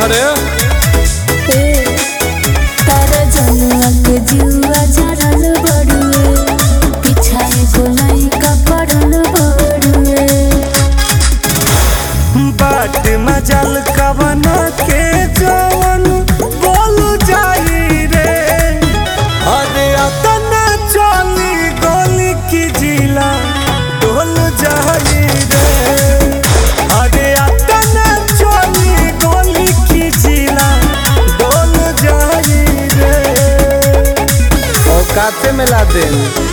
रे ए तारा जनुआ के जुआ जरल बड़ुए पिछाए गोलाई का पड़ल बड़ुए बाट मजल कवन के जवन बोल जाई रे अरे अतना चली गोली की जिला डोल जाई रे अरे अतना चली गोली की जिला डोल जाई रे औकाते में ला दे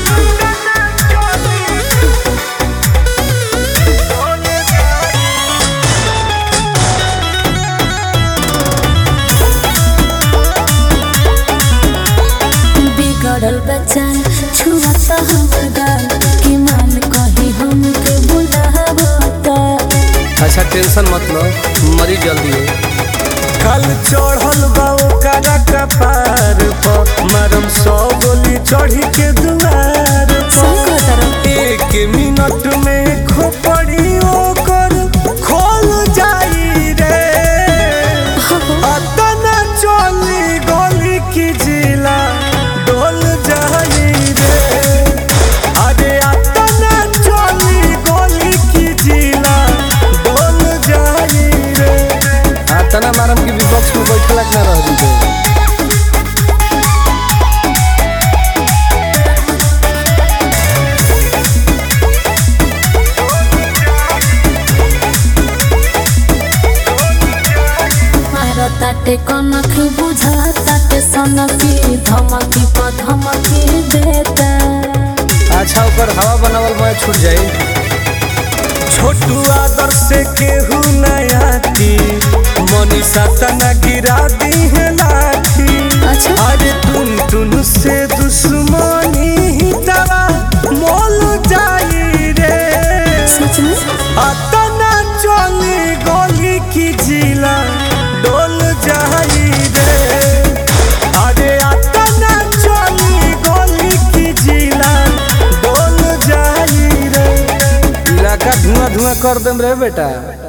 बिगड़ल बच्चा छुआ तो हमर गाल कि मान कही हमके बुलावता अच्छा टेंशन मत लो मरी जल्दी है कल चढ़ल बा ओकरा कपार पर मरम सौ गोली चढ़ी के दुआर संग पर तरफ एक मिनट में खोपड़ी ओकर खोल जाई रे अतना चली गोली की जिला डोल जाई रे अरे अतना चली गोली की जिला डोल जाई रे हाँ तना मारम की विपक्ष में बैठल ना रह दी मारो ताटे कनखी बुझा ताटे सनकी धमकी पर धमकी देता अच्छा ऊपर हवा बनावल मैं छूट जाई छोटू आदर से केहू नयाती मनीषा तना गिरा दी है लाठी अच्छा अरे टुन टुन से दुश्मनी ही दवा मोल जाई रे सच में अतना चली गोली की जिला डोल जाई रे अरे अतना चली गोली की जिला डोल जाई रे इलाका धुआं धुआं कर देम रे बेटा